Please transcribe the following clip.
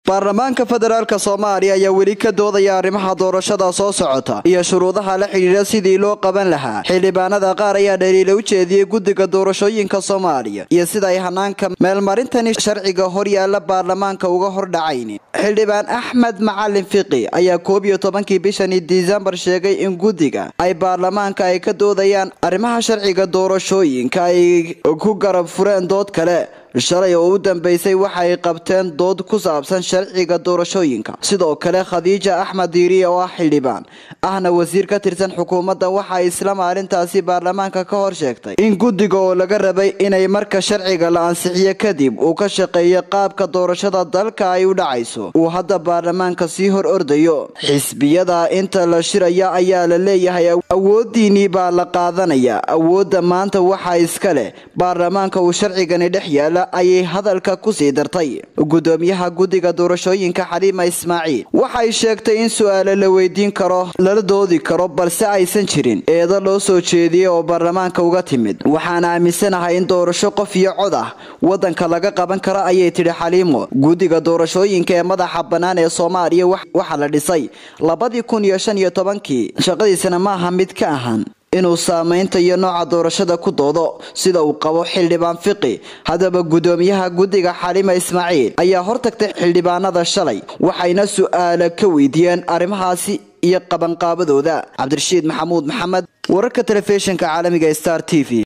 baarlamaanka federaalk soomaaliya ayaa weli ka doodaya arrimaha doorashada soo socota iyo shuruudaha la xidhiidha sidii loo qaban lahaa xildhibaanada qaar ayaa dhaliila u jeediyey guddiga doorashooyinka soomaaliya iyo sida ay hanaanka meelmarintani sharciga horyaala baarlamaanka uga hordhacayn xildhibaan axmed macalin fiqi ayaa koob iyo tobankii bishani disembar sheegay in guddiga ay baarlamaanka ay ka doodayaan arrimaha sharciga doorashooyinka ay ku garab fureen dood kale shalay oo u dambeysay waxay qabteen dood ku saabsan sharciga doorashooyinka sidoo kale khadiija axmed diiriye oo ah xildhibaan ahna wasiir ka tirsan xukuumadda waxay isla maalintaasi baarlamaanka ka hor sheegtay in guddiga oo laga rabay inay marka sharciga la ansixiyo kadib uu ka shaqeeyo qaabka doorashada dalka ay u dhacayso uu hadda baarlamaanka sii hor ordayo xisbiyada inta la shiraya ayaa la leeyahay awoodiinii baa la qaadanaya awoodda maanta waxaa iska leh baarlamaanka uu sharcigani dhex yaala ayay hadalka kusii dartay gudoomiyaha guddiga doorashooyinka xaliima ismaaciil waxay sheegtay in su-aale la weydiin karo lala doodi karo balse aysan jirin eedo loo soo jeediyey oo baarlamaanka uga timid waxaan aaminsanahay in doorasho qof iyo cod ah wadanka laga qaban karo ayay tidhi xaliimo guddiga doorashooyinka ee madaxa bannaan ee soomaaliya waxaa la dhisay labadii kun iyo shan iyo tobankii shaqadiisana maaha mid ka ahan inuu saamaynta iyo nooca doorashada ku doodo sida uu qabo xildhibaan fiqi haddaba gudoomiyaha guddiga xalima ismaaciil ayaa hortagtay xildhibaanada shalay waxayna su-aala ka weydiiyeen arrimahaasi iyo qabanqaabadooda cabdirashiid maxamuud maxamed wararka telefishinka caalamiga star t v